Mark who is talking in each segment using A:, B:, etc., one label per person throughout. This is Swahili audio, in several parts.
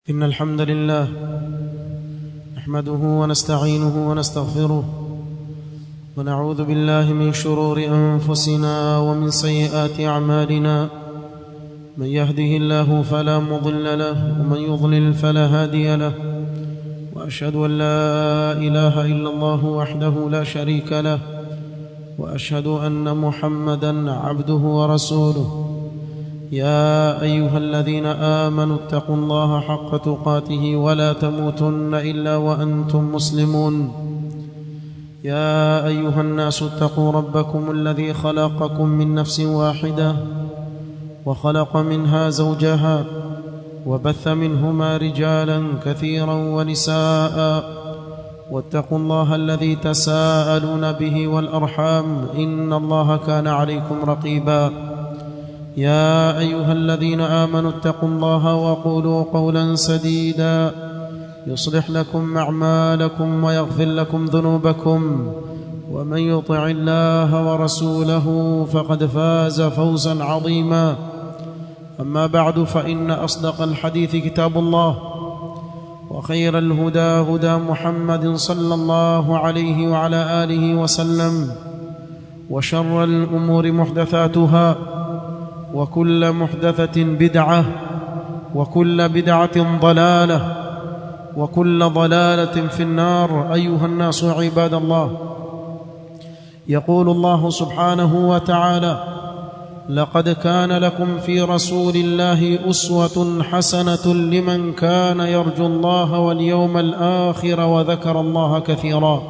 A: إن الحمد لله نحمده ونستعينه ونستغفره ونعوذ بالله من شرور أنفسنا ومن سيئات أعمالنا من يهده الله فلا مضل له ومن يضلل فلا هادي له وأشهد أن لا إله إلا الله وحده لا شريك له وأشهد أن محمدا عبده ورسوله يا ايها الذين امنوا اتقوا الله حق تقاته ولا تموتن الا وانتم مسلمون يا ايها الناس اتقوا ربكم الذي خلقكم من نفس واحده وخلق منها زوجها وبث منهما رجالا كثيرا ونساء واتقوا الله الذي تساءلون به والارحام ان الله كان عليكم رقيبا يا ايها الذين امنوا اتقوا الله وقولوا قولا سديدا يصلح لكم اعمالكم ويغفر لكم ذنوبكم ومن يطع الله ورسوله فقد فاز فوزا عظيما اما بعد فان اصدق الحديث كتاب الله وخير الهدى هدى محمد صلى الله عليه وعلى اله وسلم وشر الامور محدثاتها وكل محدثة بدعة وكل بدعة ضلالة وكل ضلالة في النار أيها الناس عباد الله يقول الله سبحانه وتعالى لقد كان لكم في رسول الله أسوة حسنة لمن كان يرجو الله واليوم الآخر وذكر الله كثيرا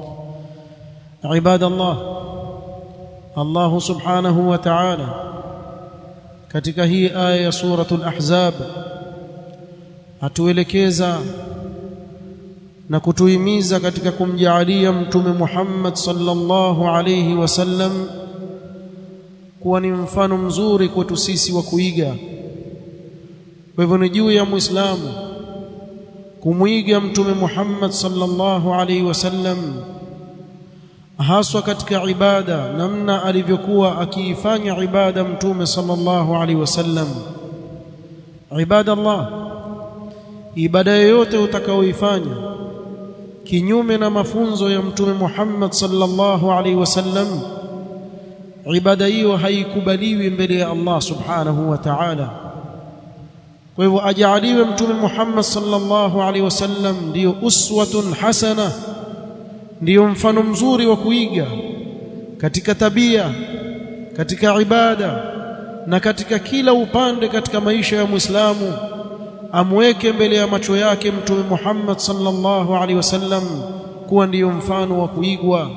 A: عباد الله الله سبحانه وتعالى katika hii aya ya suratul ahzab atuelekeza na kutuhimiza katika kumjaalia mtume Muhammad sallallahu alayhi wasallam kuwa ni mfano mzuri kwetu sisi wa kuiga kwa hivyo ni juu ya muislamu kumwiga mtume Muhammad sallallahu alayhi wasallam haswa katika ibada namna alivyokuwa akiifanya ibada mtume sallallahu alaihi wasallam ibada Allah ibada yoyote utakaoifanya kinyume na mafunzo ya mtume Muhammad sallallahu alaihi wasallam ibada hiyo haikubaliwi mbele ya Allah subhanahu wa ta'ala kwa hivyo ajaliwe mtume Muhammad sallallahu alaihi wasallam ndio uswatun hasana ndiyo mfano mzuri wa kuiga katika tabia katika ibada na katika kila upande katika maisha ya Muislamu amweke mbele ya macho yake mtume Muhammad sallallahu alaihi wasallam kuwa ndiyo mfano wa kuigwa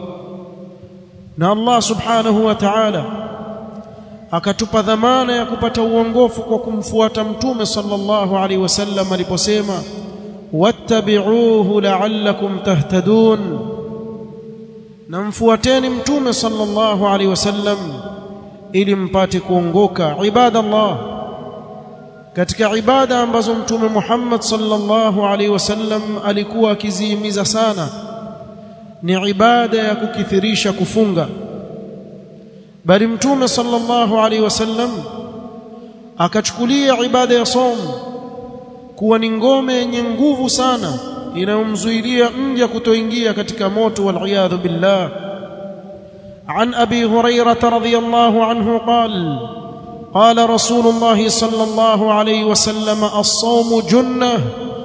A: na Allah subhanahu wa ta'ala akatupa dhamana ya kupata uongofu kwa kumfuata mtume sallallahu alaihi wasallam aliposema wattabi'uhu la'allakum tahtadun na mfuateni mtume sallallahu alaihi wasallam ili mpate kuongoka ibadallah katika ibada ambazo mtume Muhammad sallallahu alaihi wasallam alikuwa akizihimiza sana ni ibada ya kukithirisha kufunga bali mtume sallallahu alaihi wasallam akachukulia ibada ya somo kuwa ni ngome yenye nguvu sana inayomzuilia mja kutoingia katika moto wal billah عن ابي هريره رضي الله عنه قال قال رسول الله صلى الله عليه وسلم الصوم جنه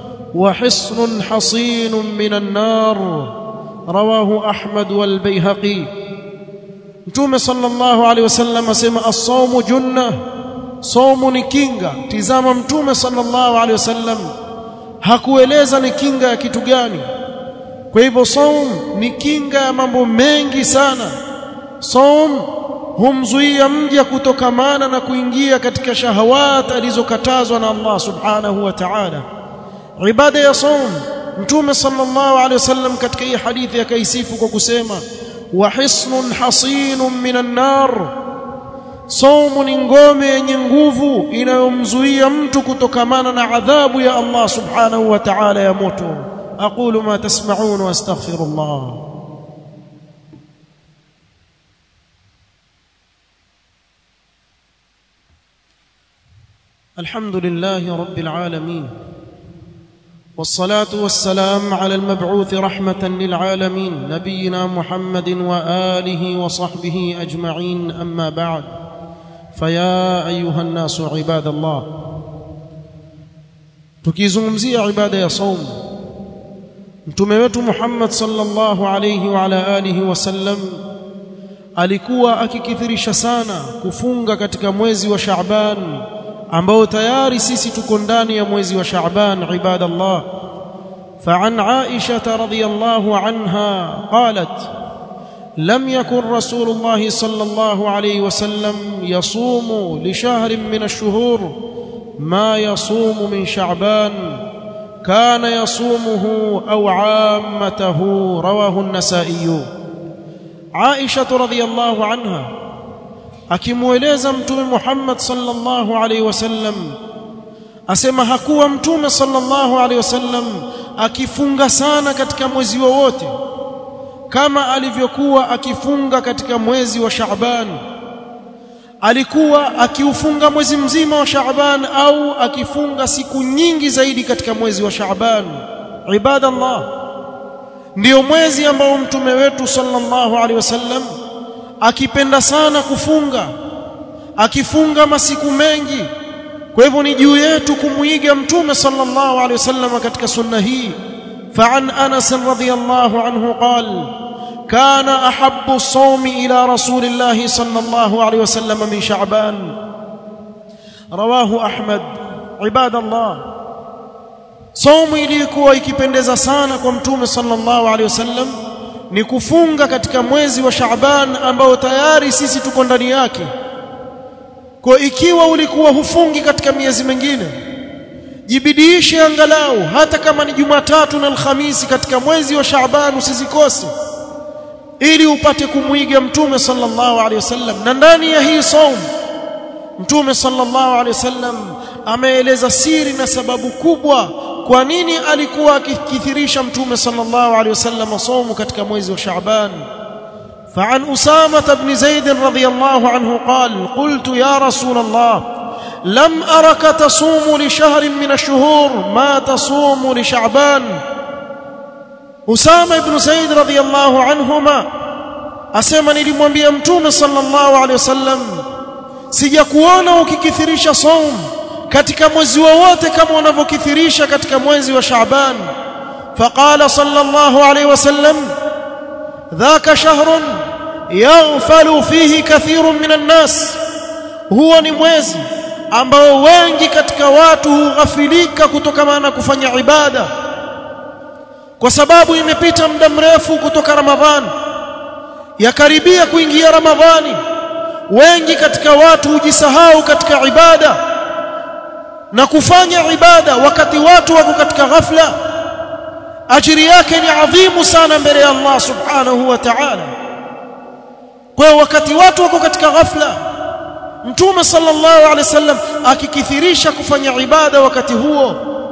A: وحصن حصين من النار رواه احمد والبيهقي متوم صلى الله عليه وسلم اسمع الصوم جنه صوم ni kinga tizama mtume sallallahu alaihi wasallam hakueleza ni kinga ya kitu gani kwa hivyo saum ni kinga ya mambo mengi sana saum humzuia mja kutokamana na kuingia katika shahawat alizokatazwa na Allah subhanahu wa ta'ala ibada ya saum mtume sallallahu alaihi wasallam katika hii hadithi akaisifu kwa kusema wa hisnun hasinun minan nar Saumu ni ngome yenye nguvu inayomzuia mtu kutokamana na adhabu ya Allah subhanahu wa ta'ala ya moto. aqulu ma tasma'un wa astaghfirullah. الحمد لله رب العالمين والصلاه والسلام على المبعوث رحمه للعالمين نبينا محمد واله وصحبه اجمعين اما بعد فيا ايها الناس عباد الله tukizungumzia ibada ya saum mtume wetu Muhammad sallallahu alayhi wa ala alihi wasallam alikuwa akikithirisha sana kufunga katika mwezi wa Shaaban ambao tayari sisi tuko ndani ya mwezi wa Shaaban ibadallah فعن عائشة رضي الله عنها قالت لم يكن رسول الله صلى الله عليه وسلم يصوم لشهر من الشهور ما يصوم من شعبان كان يصومه أو عامته رواه النسائي عائشة رضي الله عنها akimweleza mtume Muhammad sallallahu alaihi wasallam asema hakuwa mtume sallallahu alaihi wasallam akifunga sana katika mwezi wowote kama alivyokuwa akifunga katika mwezi wa Shaaban alikuwa akiufunga mwezi mzima wa Shaaban au akifunga siku nyingi zaidi katika mwezi wa Shaaban ibadallah ndio mwezi ambao mtume wetu sallallahu alaihi wasallam akipenda sana kufunga akifunga masiku mengi kwa hivyo ni juu yetu kumuiga mtume sallallahu alaihi wasallam katika sunna hii فعن انس رضي الله عنه قال كان احب الصوم الى رسول الله صلى الله عليه وسلم من شعبان رواه احمد عباد الله صوم ilikuwa ikipendeza sana kwa mtume sallallahu alaihi wasallam ni kufunga katika mwezi wa Shaaban ambao tayari sisi tuko ndani yake kwa ikiwa ulikuwa hufungi katika miezi mingine jibidiishe angalau hata kama ni Jumatatu na Alhamisi katika mwezi wa Shaaban usizikose ili upate kumwiga mtume sallallahu alaihi wasallam na ndani ya hii saum mtume sallallahu alaihi wasallam ameeleza siri na sababu kubwa kwa nini alikuwa akikithirisha mtume sallallahu alaihi wasallam saumu katika mwezi wa Shaaban فعن أسامة بن زيد رضي الله عنه قال قلت يا رسول الله لم أرك تصوم لشهر من الشهور ما تصوم لشعبان أسامة بن زيد رضي الله عنهما أسمى nilimwambia mtume sallallahu alaihi wasallam sijakuona ukikithirisha saum katika mwezi wowote kama unavyokithirisha katika mwezi wa Shaaban faqala sallallahu alaihi wasallam dhaka shahrun yaghfalu fihi kathirun minan nas huwa ni mwezi ambao wengi katika watu hughafilika kutokana na kufanya ibada kwa sababu imepita muda mrefu kutoka Ramadhani yakaribia kuingia Ramadhani wengi katika watu hujisahau katika ibada na kufanya ibada wakati watu wako katika ghafla ajiri yake ni adhimu sana mbele ya Allah subhanahu wa ta'ala kwa wakati watu wako katika ghafla mtume sallallahu alaihi wasallam akikithirisha kufanya ibada wakati huo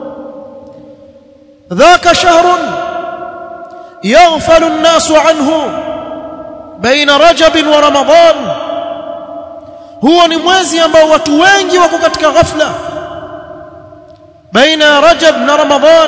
A: dhaka shahrun yaghfalu an-nasu anhu baina rajab wa ramadan huo ni mwezi ambao watu wengi wako katika ghafla baina rajab na ramadan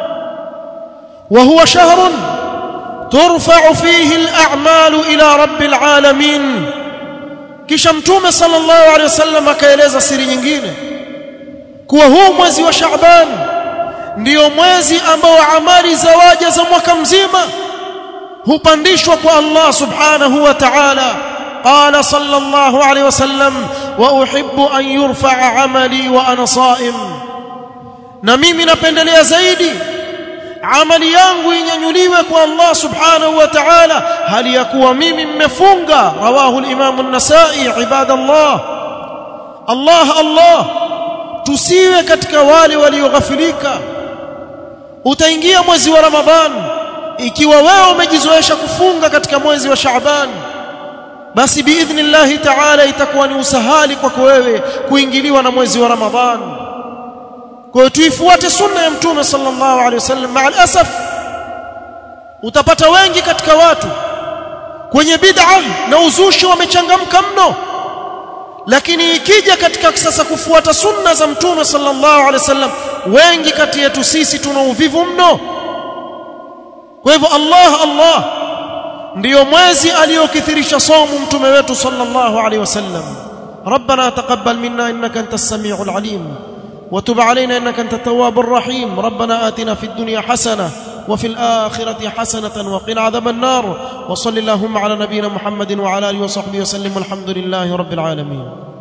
A: وهو شهر ترفع فيه الأعمال إلى رب العالمين kisha mtume sallallahu alaihi wasallam akaeleza siri nyingine kuwa huu mwezi wa Shaaban ndiyo mwezi ambao amali za waja za mwaka mzima hupandishwa kwa Allah subhanahu wa ta'ala qala sallallahu alaihi wasallam wa uhibbu an yurfa'a amali wa ana sa'im na mimi napendelea zaidi amali yangu inyanyuliwe kwa Allah subhanahu wa ta'ala hali ya kuwa mimi mmefunga rawahu al-imam an-nasa'i ibadallah Allah Allah tusiwe katika wale walioghafilika utaingia mwezi wa Ramadhan ikiwa wewe umejizoesha kufunga katika mwezi wa Shaaban basi biidhnillah ta'ala itakuwa ni usahali kwako wewe kuingiliwa na mwezi wa Ramadhan kwa hiyo tuifuate sunna ya mtume sallallahu alaihi wasallam maal asaf utapata wengi katika watu kwenye bid'a na uzushi wamechangamka mno lakini ikija katika sasa kufuata sunna za mtume sallallahu alaihi wasallam wengi kati yetu sisi tuna uvivu mno kwa hivyo Allah Allah ndiyo mwezi aliyokithirisha somu mtume wetu sallallahu alaihi wasallam ربنا تقبل منا انك انت السميع العليم وتب علينا انك انت التواب الرحيم ربنا آتنا في الدنيا حسنه وفي الآخرة حسنة وقنا عذاب النار وصل اللهم على نبينا محمد وعلى آله وصحبه وسلم والحمد لله رب العالمين